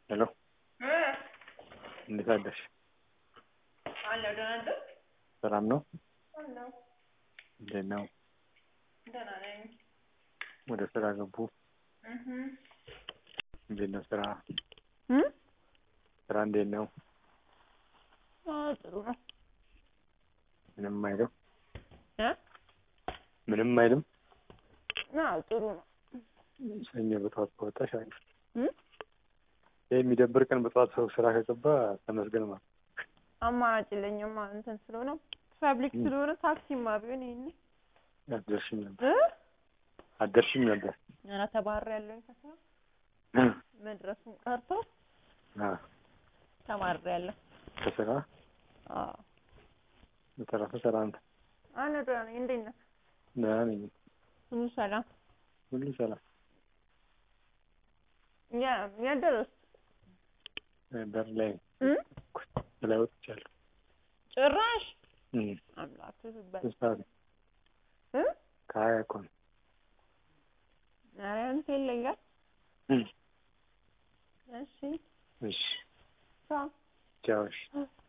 ሄሎ እንዴት አደርሽ? አለሁ ደህና ነህ? ሰላም ነው? አለሁ እንዴት ነው? ደህና ነኝ። ወደ ስራ ገቡ? እህ እንዴት ነው ስራ? እ ስራ እንዴት ነው? አዎ ጥሩ ነው። ምንም አይልም? እ ምንም አይልም? አዎ ጥሩ ነው። ሰኞ በጠዋት ከወጣሽ አሪፍ። እ ይህ የሚደብር ቀን በጠዋት ሰው ስራ ከገባ ተመስገን ማለት ነው። አማራጭ የለኝም እንትን ስለሆነ ፐብሊክ ስለሆነ ታክሲማ ቢሆን ይሄኔ አትደርሽም ነበር እ አትደርሽም ነበር። ኧረ ተባርሬያለሁኝ ከስራ መድረሱን ቀርቶ አ ተባርሬያለሁ። ከስራ አዎ በተረፈ ሰላም ነው? አለሁ ደህና ነኝ። እንዴት ነህ? ደህና ነኝ። ሁሉ ሰላም? ሁሉ ሰላም። ያ የት ደረስክ? በር ላይ እ ላይ ወጥቻለሁ። ጭራሽ እ አምላክ ትበል ስንት ሰዓት ነው? እ ከሀያ እኮ ነው። ኧረ አንተ ይለያል። እ እሺ እሺ ቻው ቻው እሺ። እ